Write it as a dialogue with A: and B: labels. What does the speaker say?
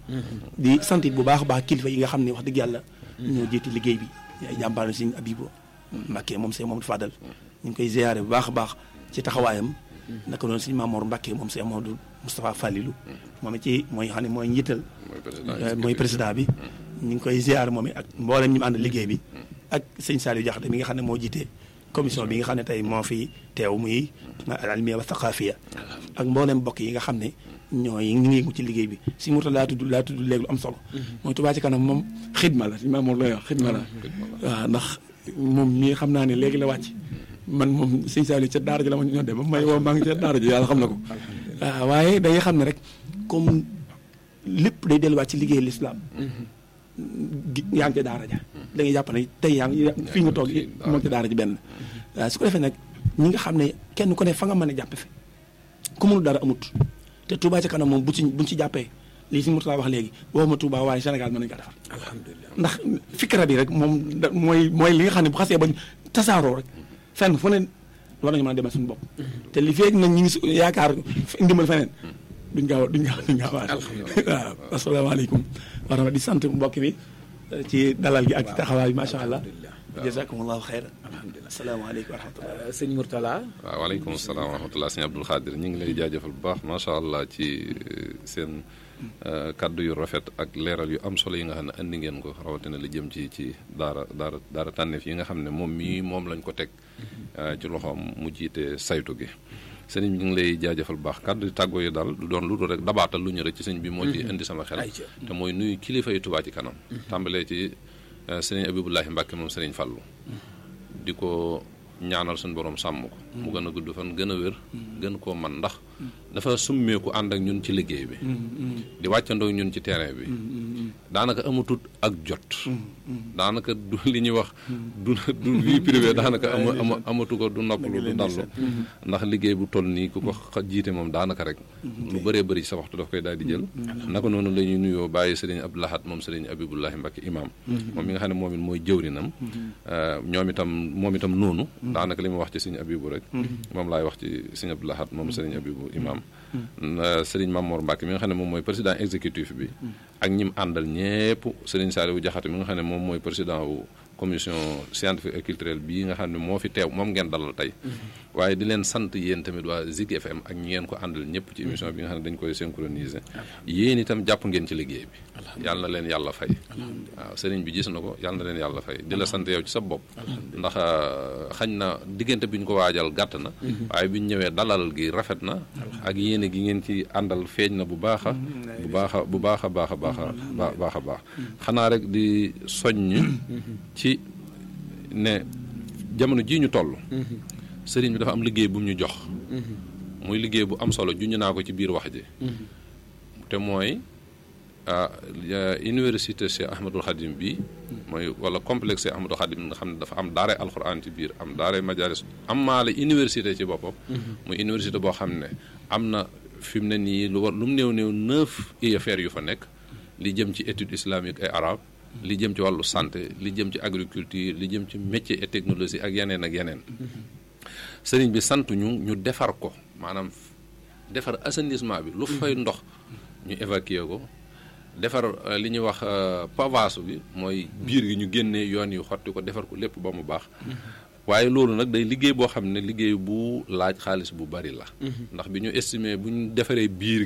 A: di sant bu baax a baax kilifa yi nga xam ne wax dëgg yàlla ñoo jiite liggéey bi ay jàmbaar na Sëñ Abibu Mbàkke moom Sëñ Mamadou Fadal ñu ngi koy ziyaare bu baax a baax ci taxawaayam naka noonu Sëñ Mamoor Mbàkke moom Sëñ Mamadou Moustapha Fallilu moom it ci mooy xam ne mooy njiital mooy président bi ñu ngi koy ziyaare moom it ak mboolem ñu mu ànd liggéey bi ak sëñ Saliou Diakhaté mi nga xam ne moo jiite commission bi nga xam ne tey moo fi teew muy al almiya wa thaqafiya ak mboolem mbokk yi nga xam ne ñooy ñu ngi yëngu ci liggéey bi si murta laa tudd laa tudd léegi lu am solo mooy Touba ci kanam moom xidma la si ma moom lay wax xidma la waaw ndax moom mii xam naa ne léegi la wàcc man moom sëñ Saliou ca daara ji la ma ñoo dem ba may woo maa ngi ca daara ji yàlla xam na ko waaw waaye day xam ne rek comme lépp day delluwaat ci liggéey l'islam yaa ngi ca daara ja da ngay jàpp ne tey yaa ngi fii nga toog moom ca daara ji benn waaw su ko defee nag ñi nga xam ne kenn ku ne fa nga mën a jàppe fi ku mënul dara amut te Touba ca kanam moom bu ci buñ ci jàppee lii si Mourtala wax léegi waxuma Touba waaye Sénégal mën nañu ko defar
B: alhamdulilah
A: ndax fikra bi rek moom da mooy mooy li nga xam ne bu xasee bañ tasaaroo rek fenn fu ne war nañu mën a demal suñu bopp te li feeg nag ñi ngi su- yaakaar ndimbal feneen duñ gaaw duñ gaaw duñ gaaw waaw asalaamaaleykum wa rahmatulah di sant mbokk bi ci dalal gi ak taxawaay bi macha allah jazakumullahu xeyran asalaamaaleykum wa rahmatulah
B: sëñ Mourtala
C: waaw waaleykum salaam wa rahmatulah sëñ Abdul Xaadir ñu ngi lay jaajëfal bu baax macha allah ci seen kaddu yu rafet ak leeral yu am solo yi nga xam ne andi ngeen ko rawatina li jëm ci ci daara daara daara tànneef yi nga xam ne moom mii moom lañ ko teg ci loxoom mu jiite saytu gi sëriñ bi ñu ngi lay jaajëfal bu baax kaddu yu tàggoo yi daal du doon lu dul rek dabaatal lu ñu rek ci sëñ bi moo ci indi sama xel
B: Ayca.
C: te mooy nuyu kilifa yi Touba ci kanam tàmbalee ci sëriñ Abibullahi Mbàkke moom sëriñ Fallu di ko ñaanal suñu borom sàmm ko mu gën a gudd fan gën a wér gën koo man ndax dafa summeeku ànd ak ñun ci liggéey bi di wàccandoo ñun ci terrain bi daanaka amatut ak jot daanaka du li ñuy wax du du vie privée daanaka ama ama amatu ko du noppalu du dallu ndax liggéey bu toll nii ku ko xa- jiite moom daanaka rek lu bëree bëri sa waxtu daf koy daal di jël naka noonu la ñuy nuyoo bàyyi sëriñ Abdou Lahad moom sëriñ Abibullahi Mbacke imam moom mi nga xam ne moom it mooy jëwrinam ñoom itam moom itam noonu daanaka li ma wax ci sëriñ Abibu rek moom laay wax ci sëriñ Abdou Lahad moom sëriñ Abibu imam sëriñ Mamour Mbacke mi nga xam ne moom mooy président exécutif bi ak ñim àndal ñépp sëriñ Saliou Diakhaté mi nga xam ne moom mooy président wu commission scientifique et culturelle bii nga xam ne moo fi teew moom ngeen dalal tey waaye di leen sant yéen tamit waa Zik FM ak ñi ngeen ko àndal ñëpp ci émission bi nga xam ne dañ koy synchroniser yéen itam jàpp ngeen ci liggéey bi yàlla na leen yàlla fay waaw sëriñ bi gis na ko yàlla na leen yàlla fay di la sant yow ci sa bopp ndax xañ na diggante bi ñu ko waajal gàtt na waaye bi ñu ñëwee dalal gi rafet na ak yéene gi ngeen ci àndal feeñ na bu baax a bu baax a bu baax a baax a baax a ba- baax a baax xanaa rek di soññ ci ne jamono jii ñu toll sëriñ bi dafa am liggéey bu mu ñu jox muy liggéey bu am solo juñu naa ko ci biir wax ji te mooy ah, ya- université Cheikh Ahmadul Khadim bi mooy wala complexe Cheikh Ahmadul Khadim nga xam ne dafa am daare alxuraan ci biir am daare majalis am maale université ci boppam muy université boo xam ne am na fi mu ne nii lu war lu mu néew néew neuf UFR yu fa nekk li jëm ci étude islamique et arabe li jëm ci wàllu santé li jëm ci agriculture li jëm ci métier et technologie ak yeneen ak yeneen sëriñ bi sant ñu ñu defar ko maanaam defar assainissement bi lu fay ndox ñu évacuer ko defar euh, li ñuy wax euh, pavage bi mooy biir gi ñu génnee yoon yi xotti ko defar ko lépp ba mu baax waaye loolu nag day liggéey boo xam ne liggéey bu laaj xaalis bu bari la ndax bi ñu estimé bu ñu defaree biir